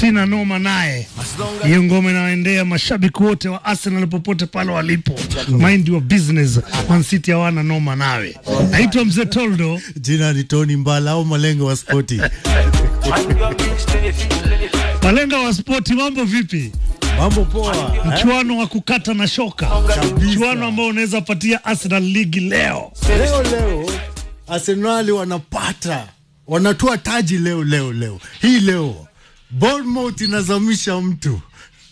sina noma naye. Hiyo ngoma inawaendea mashabiki wote wa Arsenal popote pale walipo, mind your business. Man City hawana noma nawe. Naitwa Mzee Toldo. Jina ni Tony Mbala au malengo wa spoti. Malenga wa spoti, mambo vipi? Mambo poa. eh? Mchuano wa kukata na shoka, mchuano ambao unaweza patia Arsenal ligi leo. Leo leo Arsenali wanapata wanatoa taji leo leo leo hii leo. Bournemouth inazamisha mtu,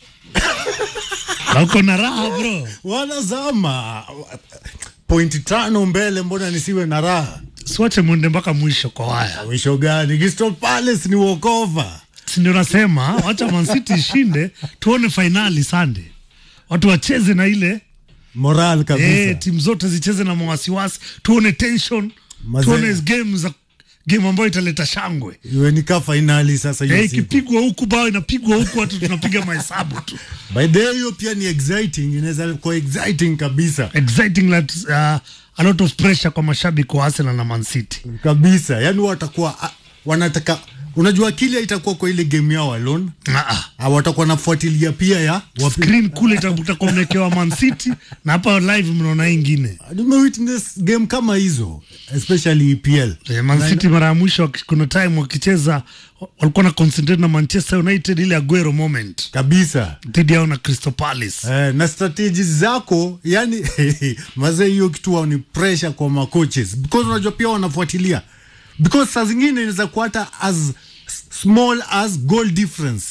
Na uko na raha bro. wanazama pointi tano mbele, mbona nisiwe na raha? Siwache mwende mpaka mwisho kwa waya, Mwisho gani? Crystal Palace ni walkover. si ndio? Nasema wacha Man City ishinde, tuone fainali Sunday, watu wacheze na ile Moral kabisa. Eh, timu zote zicheze na mawasiwasi, tuone tension, Mazee. tuone game za game ambayo italeta shangwe. Iwe ni ka fainali sasa hiyo Eh, siku. ikipigwa huku bao inapigwa huku, watu tunapiga mahesabu tu. By the way, hiyo pia ni exciting, inaweza kuwa exciting kabisa Exciting like, uh, a lot of pressure kwa mashabiki wa Arsenal na Man City. kabisa. Yani watakuwa ah, wanataka, unajua kile itakuwa kwa ile game yao alone, Ah, ah. Ah, watakuwa nafuatilia pia ya wapi. Screen kule itakuwa mmekewa Man City na hapa live mnaona hii ingine. Nimewitness game kama hizo especially EPL. Eh, Man City mara ya mwisho waki- kuna time wakicheza walikuwa na concentrate na Manchester United ile Aguero moment kabisa dhidi yao na Crystal Palace. eh, na strategies zako yani mazee, hiyo kitu wao ni pressure kwa macoaches because unajua pia wanafuatilia because saa zingine inaweza kuwa hata as small as goal difference,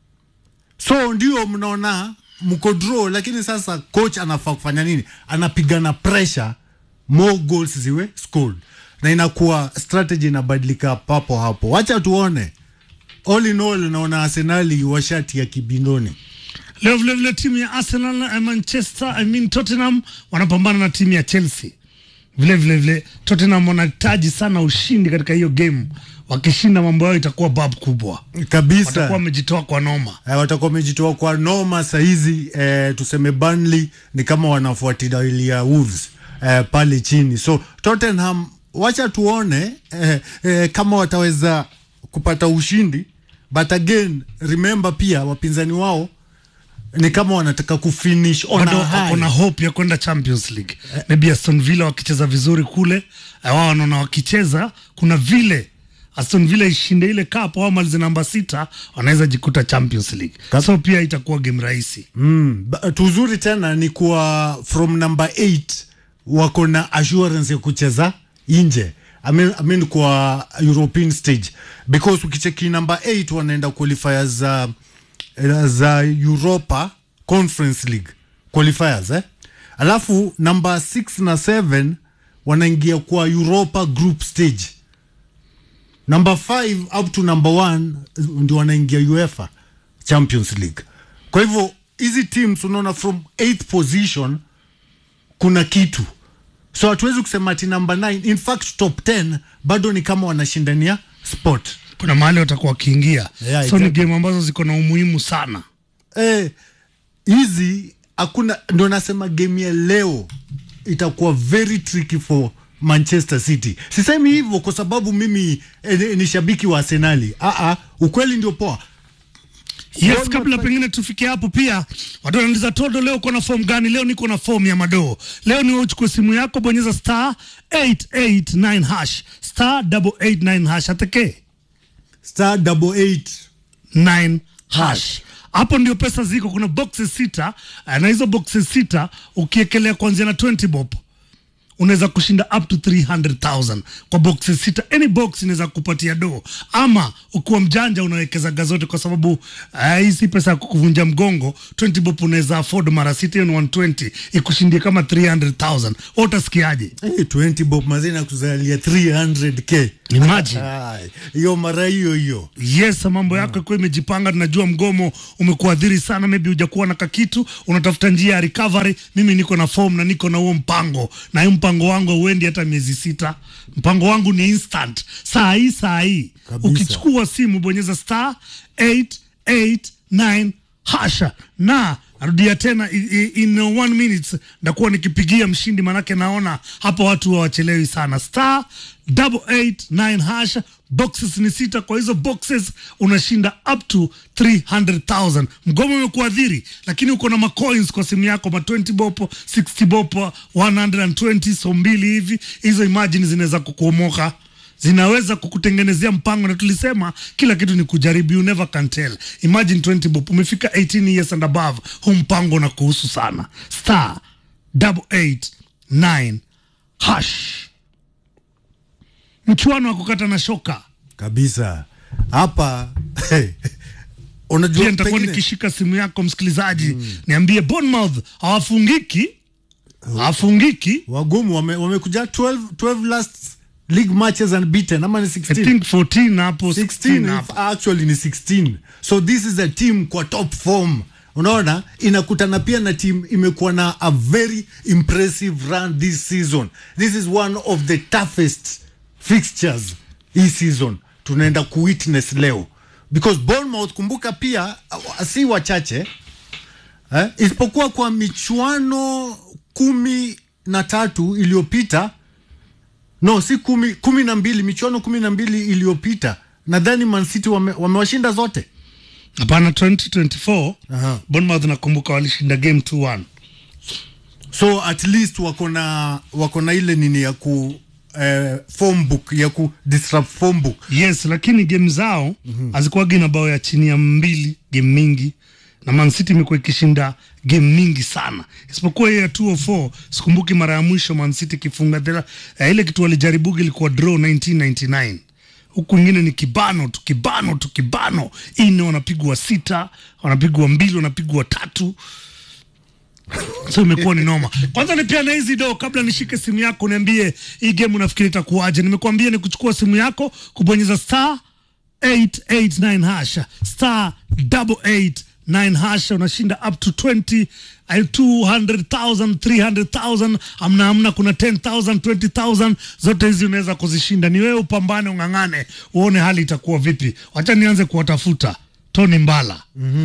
so ndio mnaona mko draw, lakini sasa coach anafaa kufanya nini? Anapigana pressure more goals ziwe scored, na inakuwa strategy inabadilika papo hapo. Wacha tuone. All in all, naona Arsenali washati ya kibindoni. Leo vile vile timu ya Arsenal na Manchester, I mean Tottenham wanapambana na timu ya Chelsea. Vile vile vile Tottenham wanahitaji sana ushindi katika hiyo game. Wakishinda mambo yao itakuwa bab kubwa, kabisa watakuwa wamejitoa kwa noma. eh, watakuwa wamejitoa kwa noma sahizi. Eh, tuseme Burnley ni kama wanafuatilia Wolves eh, pale chini, so Tottenham wacha tuone eh, eh, kama wataweza kupata ushindi, but again remember pia wapinzani wao ni kama wanataka kufinish on Bado a high. wako na hope ya kwenda Champions League. Maybe Aston Villa wakicheza vizuri kule, eh, wao wanaona wakicheza kuna vile Aston Villa ishinde ile cup au malize namba sita, wanaweza jikuta Champions League. So pia itakuwa game rahisi. Mm, ba- tuzuri tena ni kuwa from number 8 wako na assurance ya kucheza nje I mean, I mean kwa European stage because ukicheki number 8 wanaenda qualifiers za za Europa Conference League qualifiers eh? Alafu number 6 na 7 wanaingia kwa Europa group stage number 5 up to number 1 ndio wanaingia UEFA Champions League. Kwa hivyo hizi teams unaona from 8th position kuna kitu, so hatuwezi kusema ati number 9 in fact top 10 bado ni kama wanashindania spot. Kuna mahali watakuwa wakiingia. Yeah, so ni exactly. game ambazo ziko na umuhimu sana. Eh, hizi hakuna, ndo nasema game ya leo itakuwa very tricky for Manchester City. Sisemi hivyo kwa sababu mimi eh, ni shabiki wa Arsenali. Ah ah, ukweli ndio poa. Yes, One kabla more pengine tufike hapo, pia watu wanauliza Todo, leo uko na fomu gani? Leo niko na fomu ya madoo. Leo ni wewe uchukue simu yako, bonyeza star 889 hash star 889 hash ateke Star double eight 9 hash. Hapo ndio pesa ziko. Kuna boxes sita eh, na hizo boxes sita ukiekelea kuanzia na 20 bob unaweza kushinda up to 300,000 kwa boxes sita. Any box inaweza kupatia do, ama ukiwa mjanja unawekezaga zote, kwa sababu uh, hii si pesa ya kukuvunja mgongo. 20 bob unaweza afford mara sita, hiyo ni 120 ikushindie kama 300,000. Wewe utasikiaje? hey, 20 bob mazina kuzalia 300k Imagine. Ai, hiyo mara hiyo hiyo Yes, mambo yako ikuwa imejipanga. Tunajua mgomo umekuadhiri sana, maybe hujakuwa na kakitu, unatafuta njia ya recovery. Mimi niko na form na niko na huo mpango, na hiyo mpango wangu hauendi hata miezi sita. Mpango wangu ni instant, saa hii saa hii. Kabisa. Ukichukua simu bonyeza star 889 hasha na narudia tena i- i- in one minute ndakuwa nikipigia mshindi manake naona hapa watu hawachelewi sana star double eight nine hash boxes ni sita kwa hizo boxes unashinda up to 300000 mgomo umekuadhiri lakini uko na macoins kwa simu yako ma 20 bopo 60 bopo 120 so mbili hivi hizo imagine zinaweza kukuomoka zinaweza kukutengenezea mpango na tulisema kila kitu ni kujaribu you never can tell imagine 20 bob umefika 18 years and above huu mpango na kuhusu sana star double eight nine hash mchuano wa kukata na shoka kabisa hapa unajua pia nitakuwa pengine- nikishika simu yako msikilizaji niambie Bournemouth hawafungiki hawafungiki wagumu wame- wamekuja 12, 12 last league matches unbeaten ama ni I 16 think 14 hapo 16 16 hapo if actually ni 16 so this is a team kwa top form unaona inakutana pia na team imekuwa na a very impressive run this season this is one of the toughest fixtures hii season tunaenda kuwitness leo because Bournemouth kumbuka pia uh, si wachache eh, isipokuwa kwa michuano kumi na tatu iliyopita no si kumi, kumi na mbili michuano kumi na mbili iliyopita nadhani mancity wame, wamewashinda zote hapana 2024 Aha. Bournemouth nakumbuka walishinda game 2-1 so at least wako na wako na ile nini ya ku eh, form book ya ku disrupt form book yes lakini game zao hazikuwagi na bao ya chini ya mbili game mingi na Man City imekuwa ikishinda game mingi sana isipokuwa hiyo ya 204 sikumbuki mara ya mwisho Man City ikifunga tena eh, ile kitu walijaribugi ilikuwa draw 1999 huku ingine ni kibano tu kibano tu kibano ine wanapigwa sita wanapigwa mbili wanapigwa tatu so imekuwa ni noma kwanza nipiane hizi do kabla nishike simu yako niambie hii game unafikiri itakuwaje nimekuambia ni kuchukua simu yako kubonyeza star 889 hash star 889 hash unashinda up to 20 ay, 200,000 300,000 amna amna kuna 10,000 20,000 zote hizi unaweza kuzishinda ni wewe upambane ung'ang'ane uone hali itakuwa vipi wacha nianze kuwatafuta Tony Mbala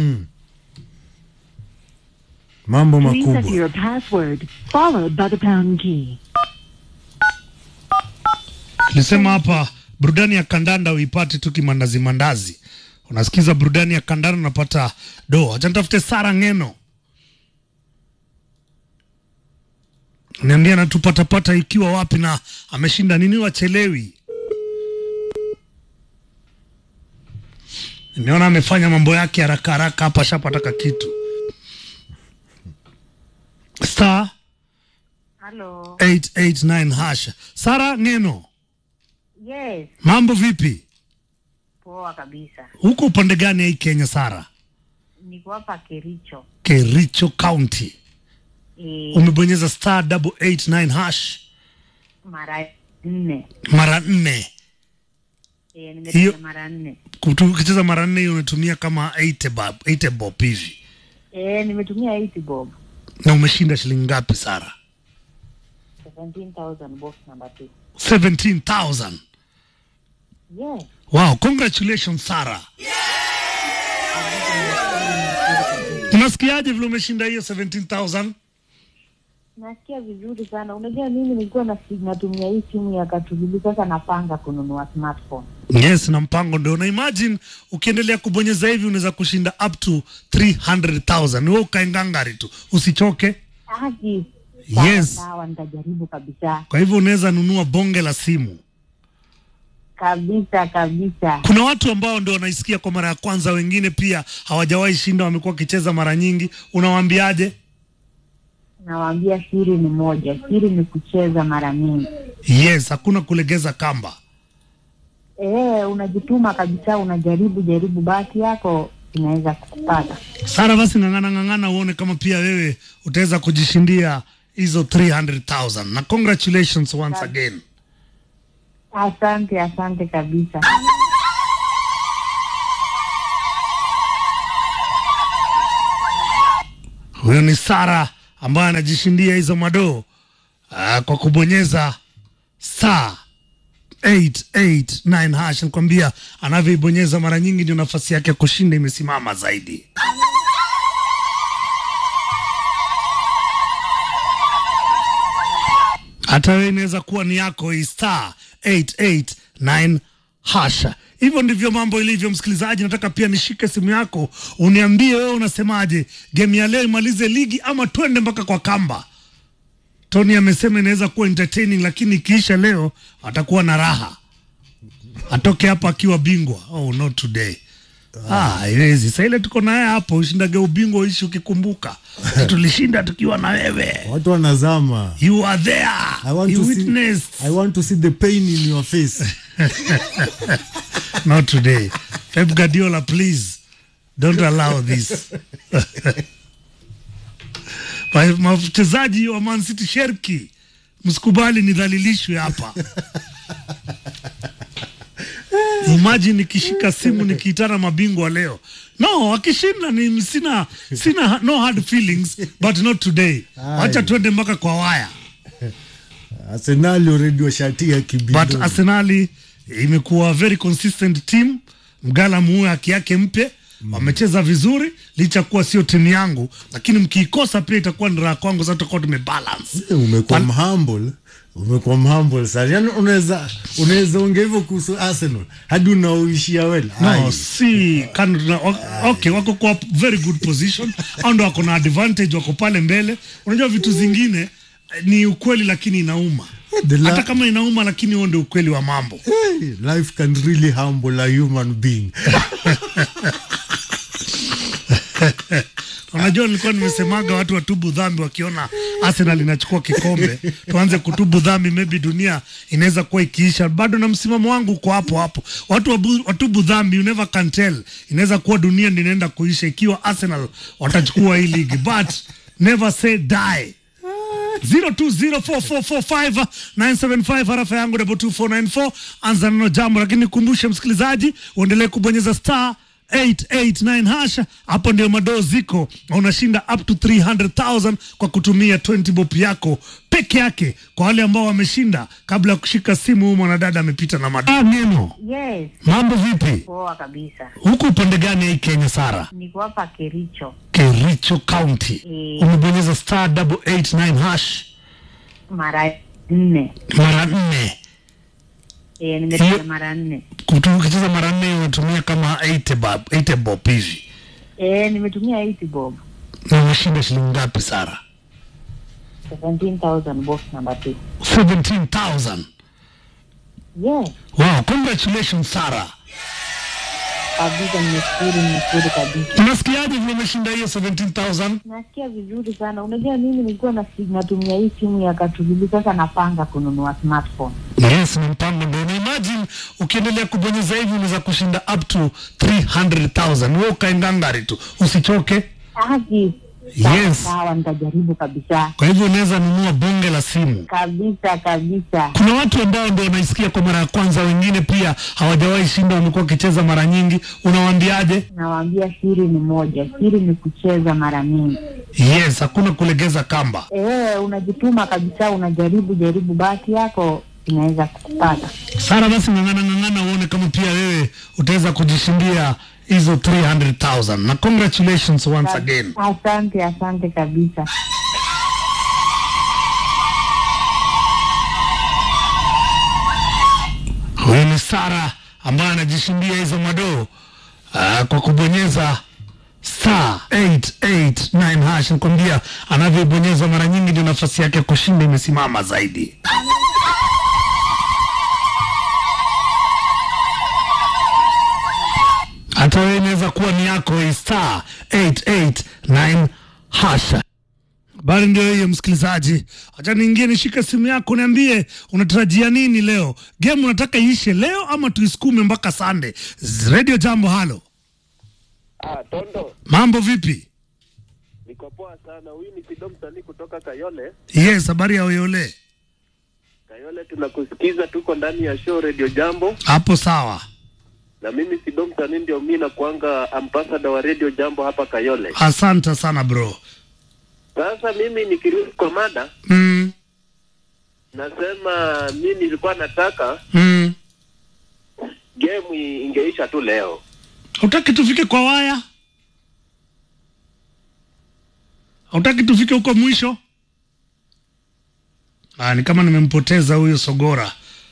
mambo Please enter makubwa your password, followed by the pound key. Nilisema hapa burudani ya kandanda uipate tu kimandazi mandazi. Unasikiza burudani ya kandanda unapata do. Acha nitafute Sara Ngeno. Niambia anatupatapata ikiwa wapi na ameshinda nini wachelewi. Nimeona amefanya mambo yake haraka haraka hapa shapataka kitu. Star Halo. 889 hash. Sara Ngeno, Yes, mambo vipi? poa kabisa. Huko upande gani ya hii Kenya Sara? Niko hapa Kericho. Kericho County. E, Umebonyeza star double eight nine hash mara nne. mara nne. E, Hiyo- nimepiga mara nne. Kutu- Ukicheza mara nne hiyo unatumia kama 80 bob, 80 bob hivi. E, nimetumia 80 bob. Na umeshinda shilingi ngapi Sara? 17,000 box number 2. 17,000. Yes. Wow, congratulations Sara. Unasikiaje vile umeshinda hiyo 17,000? Nasikia vizuri sana. Unajua mimi nilikuwa na natumia hii simu ya Katululu sasa napanga kununua smartphone. Yes, na mpango ndio na imagine ukiendelea kubonyeza hivi unaweza kushinda up to 300,000. Wewe ukae ngangari tu, usichoke. Haki. Yes. Sawa, nitajaribu kabisa. Kwa hivyo unaweza nunua bonge la simu. Kabisa kabisa. Kuna watu ambao ndio wanaisikia kwa mara ya kwanza, wengine pia hawajawahi shinda, wamekuwa wakicheza mara nyingi. Unawaambiaje? Nawaambia siri ni moja. Siri ni kucheza mara mingi. Yes, hakuna kulegeza kamba. Eh, unajituma kabisa, unajaribu jaribu, bahati yako inaweza kupata. Sara, basi ng'ang'ana ng'ang'ana, uone kama pia wewe utaweza kujishindia hizo 300,000 na congratulations once again. Asante, asante kabisa. Huyo ni Sara ambaye anajishindia hizo madoo ah, kwa kubonyeza saa 889 hash. Nikwambia anavyoibonyeza mara nyingi ndio nafasi yake ya kushinda imesimama zaidi. hata wewe inaweza kuwa ni yako hii star 889 hasha. Hivyo ndivyo mambo ilivyo, msikilizaji. Nataka pia nishike simu yako uniambie wewe unasemaje, game ya leo imalize ligi ama twende mpaka kwa kamba? Tony amesema inaweza kuwa entertaining, lakini ikiisha leo atakuwa na raha, atoke hapa akiwa bingwa. Oh, not today. Ah, haiwezi. Sasa ile tuko naye hapo, ushindage ubingwa uishi ukikumbuka tulishinda tukiwa na wewe. watu wanazama You are there. I want, you to witnessed. see, I want to see the pain in your face Not today. Pep Guardiola, please don't allow this. Ma- Wachezaji wa Man City Sherki, msikubali nidhalilishwe hapa. Imagine nikishika simu nikiitana mabingwa leo. No, akishinda ni sina sina no hard feelings but not today. Wacha twende mpaka kwa waya. Arsenal already washatia but kibindo Arsenali imekuwa very consistent team. Mgala muue haki yake mpe, wamecheza vizuri licha kuwa sio timu yangu, lakini mkiikosa pia itakuwa ni raha kwangu. Sasa tutakuwa tumebalance. Eh, umekuwa Pal- mhumble umekuwa mhumble sana yani unaweza unaweza ongea hivyo kuhusu Arsenal hadi unaoishia well No, Ai. si kan, na, o- okay, wako kwa very good position au ndo wako na advantage, wako pale mbele. Unajua vitu zingine eh, ni ukweli lakini inauma, The la- hata kama inauma, lakini huo ndio ukweli wa mambo. Hey, life can really humble a human being Unajua, nilikuwa nimesemaga watu watubu dhambi wakiona Arsenal inachukua kikombe, tuanze kutubu dhambi, maybe dunia inaweza kuwa ikiisha. Bado na msimamo wangu uko hapo hapo, watu wabu, watubu dhambi, you never can tell, inaweza kuwa dunia ndio inaenda kuisha ikiwa Arsenal watachukua hii ligi, but never say die 0204445975 harafa yangu double 2494 anza neno jambo, lakini nikumbushe msikilizaji, uendelee kubonyeza star 889 hasha. Hapo ndio madoo ziko, na unashinda up to 300,000 kwa kutumia 20 bob yako peke yake. Kwa wale ambao wameshinda kabla ya kushika simu, huyu mwanadada amepita na madoo. Ah, neno Yes, mambo vipi poa kabisa. huku upande gani hii Kenya? Sara Niko hapa Kericho. Kericho County, Mm. umebonyeza star 889 hash mara nne. mara nne E, nimepiga Hiyo- mara nne. Kutu- ukicheza mara nne unatumia kama 80 bob 80 bob hivi E, nimetumia 80 bob. na umeshinda shilingi ngapi Sara? 17,000 box number 2. 17,000. Yes, Wow, congratulations Sara. kabisa nimeshukuru, nimeshukuru kabisa. Unasikiaje vile umeshinda hiyo 17,000? Nasikia vizuri sana. Unajua mimi nilikuwa na natumia hii simu ya Katululu, sasa napanga kununua smartphone. Yes, ni mpango ndio. Na imagine ukiendelea kubonyeza hivi unaweza kushinda up to 300,000. Wewe ukae ngangari tu, usichoke. Haki. Yes. Sawa, nitajaribu kabisa. Kwa hivyo unaweza nunua bonge la simu. Kabisa kabisa. Kuna watu ambao ndio wanaisikia kwa mara ya kwanza, wengine pia hawajawahi shinda, wamekuwa wakicheza mara nyingi. Unawaambiaje? Nawaambia siri ni moja, siri ni kucheza mara mingi. Yes, hakuna kulegeza kamba. Eh, unajituma kabisa, unajaribu jaribu, bahati yako inaweza kukupata. Sara, basi ng'ang'ana ng'ang'ana, uone kama pia wewe utaweza kujishindia hizo 300,000 na congratulations once again. Asante, asante kabisa. Huyu ni Sara ambaye anajishindia hizo madoo ah, kwa kubonyeza star 889 hash. Nikwambia anavyobonyeza mara nyingi ndio nafasi yake ya kushinda imesimama zaidi. Hata wewe inaweza kuwa ni yako hii star 889 hasha. Habari ndio hiyo msikilizaji, acha niingie nishike simu yako, niambie unatarajia nini leo. Game unataka iishe leo ama tuisukume mpaka Sunday? Z- Radio Jambo, halo, Ah, Tondo, mambo vipi? niko poa sana. Huyu ni Sido msanii kutoka Kayole. Yes, habari ya Oyole Kayole tunakusikiza, tuko ndani ya show Radio Jambo, hapo sawa. na mimi Sido msanii ndio mimi nakuanga ambassador wa Radio Jambo hapa Kayole. Asante sana bro. Sasa mimi nikirudi kwa mada, Mm, nasema mi nilikuwa nataka mm. game i- ingeisha tu leo. Hutaki tufike kwa waya? Hutaki tufike huko mwisho? Ah, ni kama nimempoteza huyo Sogora.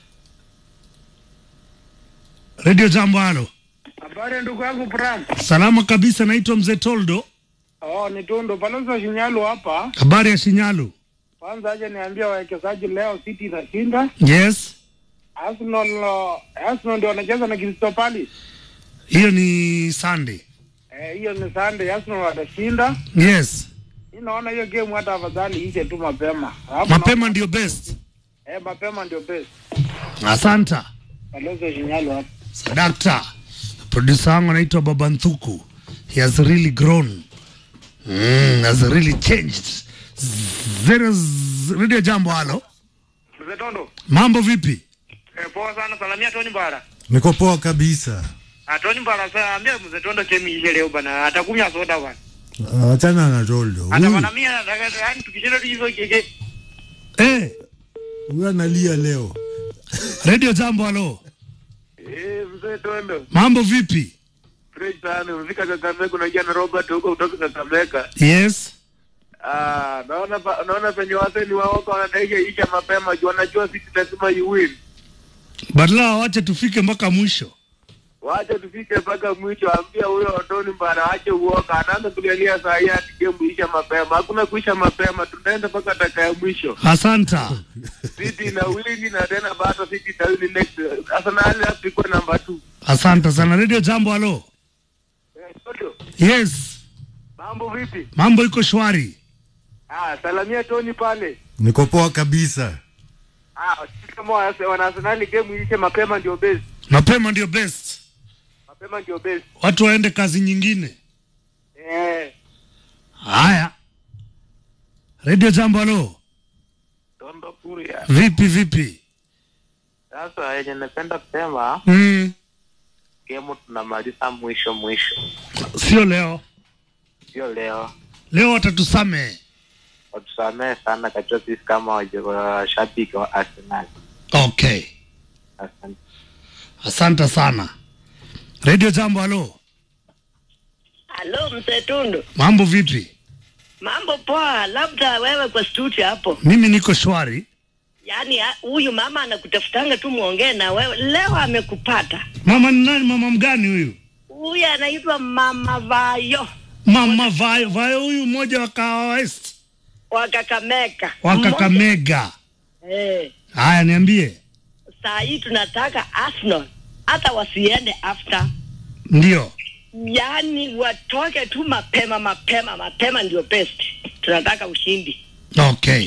Radio Jambo, halo. Habari ndugu yangu Bram. Salama kabisa, naitwa Mzee Toldo. Oh, ni Tundu Balozi Shinyalu hapa. Habari ya Shinyalu? Kwanza aje niambia wawekezaji leo City itashinda. Yes, Arsenal uh, Arsenal ndio wanacheza na Crystal Palace. hiyo ni Sunday. Eh, hiyo ni Sunday Arsenal watashinda. Yes, Mimi naona hiyo game hata afadhali ishe tu mapema. Alafu mapema ndio best. na- Eh, mapema ndio best. Asanta Balozi Shinyalu hapa. sadakta. Producer wangu anaitwa Baba Nthuku. He has really grown. Mm, has really changed. Zero, z- Radio Jambo, halo. Mzee Tondo. Mambo vipi? Eh, poa sana salamia Tony Mbara. niko poa kabisa Ah, Tony Mbara sasa ambia Mzee Tondo chemi ishe leo bana. Atakunywa soda bana. Ah, achana na toldo Hata huyu bana mimi nataka yani tukishinda tu hizo keke. Eh, huyu analia leo Radio Jambo, halo. Eh, mzee Tondo. Mambo vipi? Fresh sana. Umefika Kakamega unaingia na Robert huko kutoka Kakamega. Yes. Ah, naona pa- naona penye waseni waoka wanadaisha isha mapema juu wanajua sisi lazima you win. Badala wache tufike mpaka mwisho. Wacha tufike mpaka mwisho, ambia huyo Otoni Mbara ache uoka, anaanza kulialia saa hii ati game isha mapema. Hakuna kuisha mapema, tunaenda mpaka dakika ya mwisho. Asanta. City na wini na tena bado City na wini next. Arsenal hapo iko number 2. Asante sana. Radio Jambo, halo. Eh, Toto, Yes, mambo vipi? mambo iko shwari. Ah, salamia Tony pale. niko poa kabisa Ah, sisi kama wana wana Arsenal game ishe mapema ndio best. Mapema ndio best, Mapema ndio best. watu waende kazi nyingine. Eh, Haya, Radio Jambo, halo. Tondo Kuria. Vipi vipi? Sasa yenye napenda kusema Mm, game tunamaliza mwisho mwisho. sio leo. Sio leo. Leo watatusamehe. Watusamehe sana katika sisi kama waje- washabiki wa Arsenal. Okay, Asante. asante sana. Radio Jambo, halo. Halo mzee Tundu, Mambo vipi? mambo poa. Labda wewe kwa studio hapo, Mimi niko shwari. yaani ha- huyu mama anakutafutanga tu muongee na wewe. Leo amekupata. Mama ni nani? Mama mgani huyu? Huyu anaitwa Mama Vayo Mama Vayo, Vayo huyu mmoja wa Kahawa West wa Kakamega. wa Kakamega. Mmoja- Eh, Haya, niambie. saa hii tunataka Arsenal hata wasiende after, Ndio. yaani watoke tu mapema mapema mapema, ndio best. Tunataka ushindi. Okay.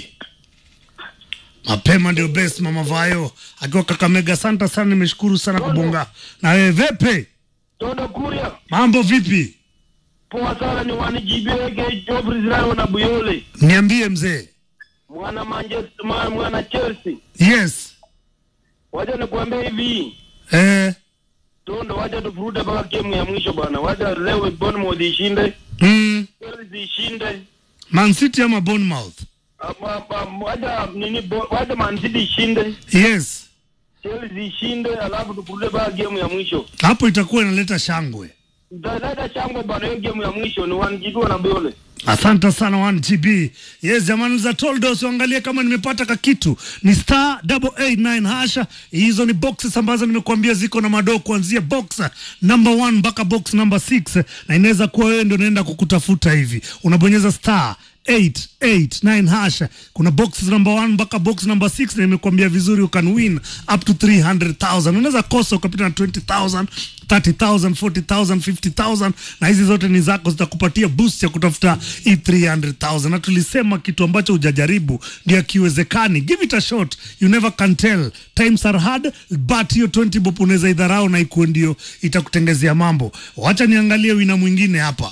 Mapema ndio best mama Vayo akiwa Kakamega. Asante sana, nimeshukuru sana kubonga na wewe. Vepe, Tondo Kuria. mambo vipi? Poa sana ni wanijibege Joffrey Zidane na Buyole. Niambie mzee. Mwana Manchester mwana, mwana Chelsea. Yes. Wacha nikuambia hivi. Eh. Tondo wacha tufurute mpaka game ya mwisho bwana. Wacha leo Bournemouth ishinde. Mm. Chelsea ishinde. Man City ama Bournemouth? Ama- ama- Wacha nini Bo- wacha Man City ishinde. Yes. Chelsea ishinde alafu tufurute mpaka game ya mwisho. Hapo itakuwa inaleta shangwe. Dada chango bwana hiyo game ya mwisho ni wanjidua na Buyole. Asante sana 1GB. Yes, jamani za Toldo usiangalie kama nimepata ka kitu. Ni star 889 hasha. Hizo ni boxes ambazo nimekuambia ziko na madoo kuanzia box number 1 mpaka box number 6 na inaweza kuwa wewe ndio unaenda kukutafuta hivi. Unabonyeza star 889 hasha. Kuna boxes number 1 mpaka box number 6 na nimekuambia vizuri you can win up to 300,000. Unaweza kosa ukapita na 20,000 30,000, 40,000, 50,000 na hizi zote ni zako, zitakupatia boost ya kutafuta hii 300,000. Na tulisema kitu ambacho hujajaribu ndio akiwezekani. Give it a shot, you never can tell. Times are hard but hiyo 20 bob unaweza idharau na ikuwe ndio itakutengezea mambo. Wacha niangalie wina mwingine hapa.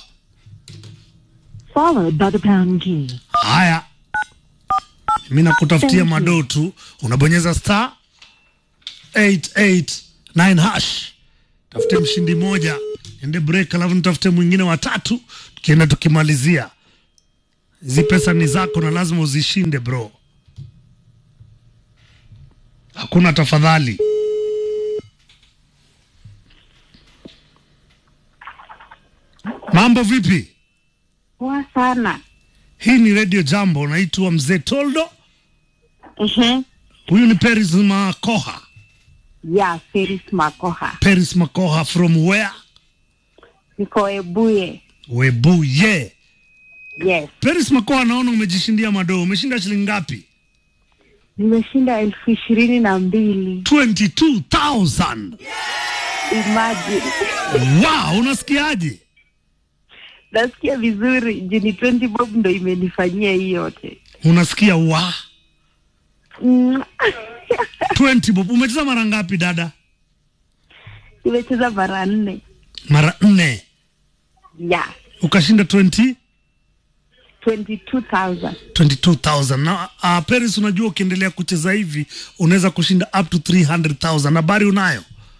followed by the pound key. Haya, mi nakutafutia Thank you. madoo tu, unabonyeza star 889 hash, tafute mshindi moja, ende break, alafu nitafute mwingine watatu, tukienda tukimalizia. Hizi pesa ni zako na lazima uzishinde bro, hakuna tafadhali. Mambo vipi? Poa sana. Hii ni Radio Jambo, naitwa Mzee Toldo. Mhm. Huyu ni Peris Makoha. Yeah, Feris Makoha. Peris Makoha from where? Niko Ebuye. Webuye. Yes. Peris Makoha, naona umejishindia madoo. Umeshinda shilingi ngapi? Nimeshinda elfu ishirini na mbili. 22,000. Imagine. Wow, unasikiaje? Nasikia vizuri. Juni 20 bob ndo imenifanyia hii yote. Unasikia wa Mm. 20 bob. Umecheza mara ngapi dada? Nimecheza mara nne. Mara nne. Yeah. Ukashinda 20 22,000. 22,000 na uh, Paris, unajua ukiendelea kucheza hivi unaweza kushinda up to 300,000. Habari unayo?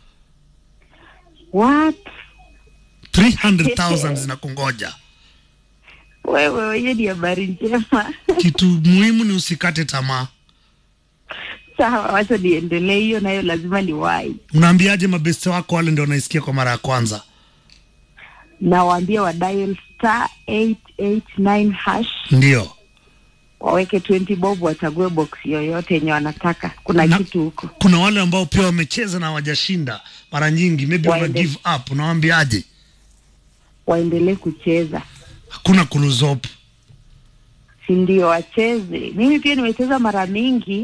What? 300,000 zinakungoja. Wewe hiyo ni habari njema. Kitu muhimu ni usikate tamaa. Sawa, wacha niendelee. Hiyo nayo lazima ni wai. Unaambiaje mabeste wako wale ndio wanaisikia kwa mara ya kwanza? Nawaambia wa dial star 889 hash Ndio. waweke 20 bob, wachague box yoyote yenye wanataka. Kuna Na- kitu huko. Kuna wale ambao pia wamecheza na hawajashinda mara nyingi, maybe wana Waende. give up. Unawaambiaje? Waendelee kucheza, Hakuna kuluzop. si ndio? Wacheze. Mimi pia nimecheza mara mingi